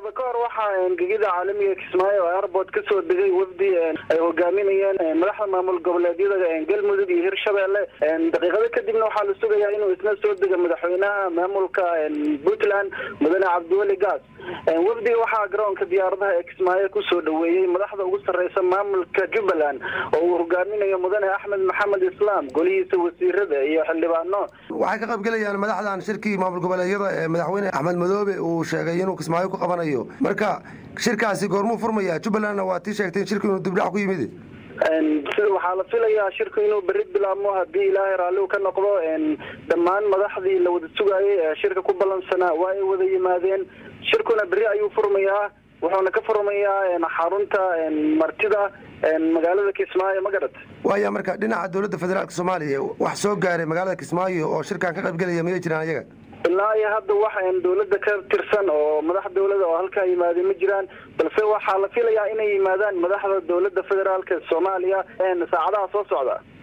saacado ka hor waxaa gegida caalamiga kismaayo oo airport kasoo degay wafdi ay hogaaminayeen madaxda maamul goboleedyada galmudug iyo hirshabelle daqiiqado kadibna waxaa la sugayaa inuu isna soo dego madaxweynaha maamulka puntland mudane cabdiweli gaas wafdiga waxaa garoonka diyaaradaha ee kismaayo kusoo dhaweeyey madaxda ugu sarreysa maamulka jubbaland oo uu hogaaminayo mudane axmed maxamed islaam golihiisa wasiirada iyo xildhibaano waxay ka qaybgelayaan madaxdan shirkii maamul goboleedyada ee madaxweyne axmed madoobe uu sheegay inuu kismaayo ku qabanayo marka shirkaasi goormuu furmaya jubbalandna waa tii sheegtay in shirku inuu dibdhac ku yimid sida waxaa la filayaa shirku inuu beri bilaabmo haddii ilaahay raalli ka noqdo dhammaan madaxdii la wada sugaayay ee shirka ku ballansanaa waa ay wada yimaadeen shirkuna beri ayuu furmayaa wuxuuna ka furmayaa xarunta martida magaalada kismaayo ma garat waaya marka dhinaca dowladda federaalk soomaaliya wax soo gaaray magaalada kismaayo oo shirkan ka qaybgelaya miyay jiraan ayaga ilaa iyo hadda wax dowladda ka tirsan oo madax dowlada oo halkaa yimaadeen ma jiraan balse waxaa la filayaa inay yimaadaan madaxda dowladda federaalk soomaaliya saacadaha soo socda